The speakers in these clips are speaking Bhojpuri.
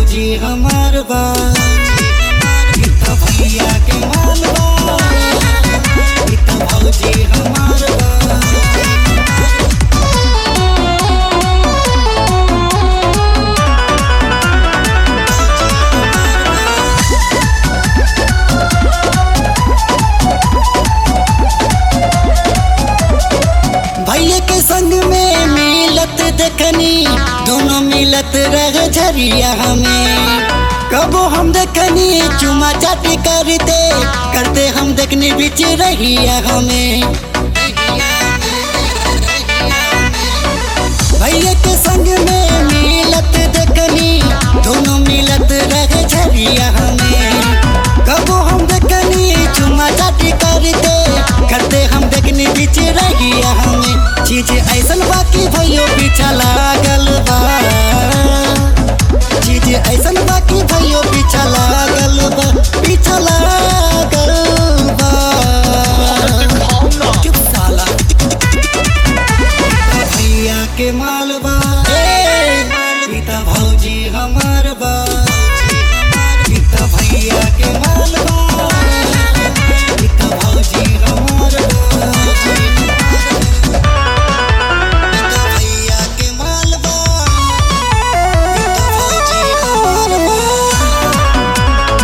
भौजी हमार बा ई त भैया के माल बा ई त भौजी हमार बा भैया के संग में मिलत देखनी दोनों मिलत रह झरिया हमें कबो हम देखनी चुमा चाटी करते करते हम देखनी बीच रहिया हमें भैया के संग में मिलत देखनी दोनों मिलत रह झरिया हमें कबो हम देखनी चुमा चाटी करते करते हम देखनी बीच रहिया हमें चीज ऐसन बाकी भैयो पीछा लागल बा चीज ऐसन बाकी भैयो पीछा लागल बा पीछा लागल बा चुप साला भैया के माल बा पिता भौजी हमार बा पिता भैया के माल बा पिता भौजी हमार बा पिता भैया के माल बा पिता भौजी हमार बा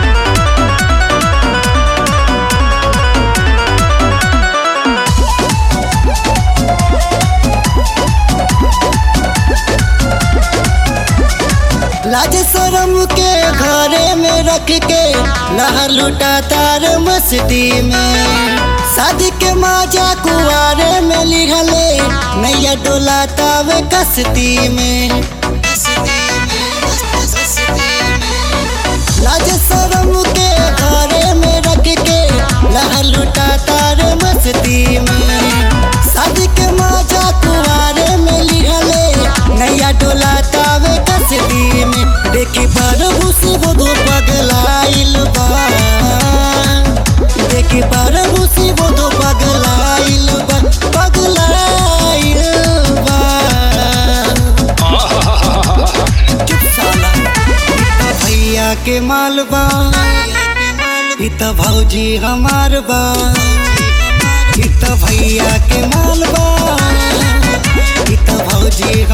लाज शरम के घरे में रख के लहर लुटा तार मस्ती में शादी के माजा कुआरे में लिहले नैया डोला तावे कस्ती में लाज शरम के घरे में रख के लहर लुटा तार मस्ती में शादी के माजा कुआरे में लिहले नैया डोला तावे कस्ती में देखी पर भूसी बोधो पगलाइल बा देखी पर भूसी बोधो पगलाइल बा पगलाइल बा चुप साला पिता भैया के माल बा पिता भौजी हमार बा पिता भैया के माल बा पिता भौजी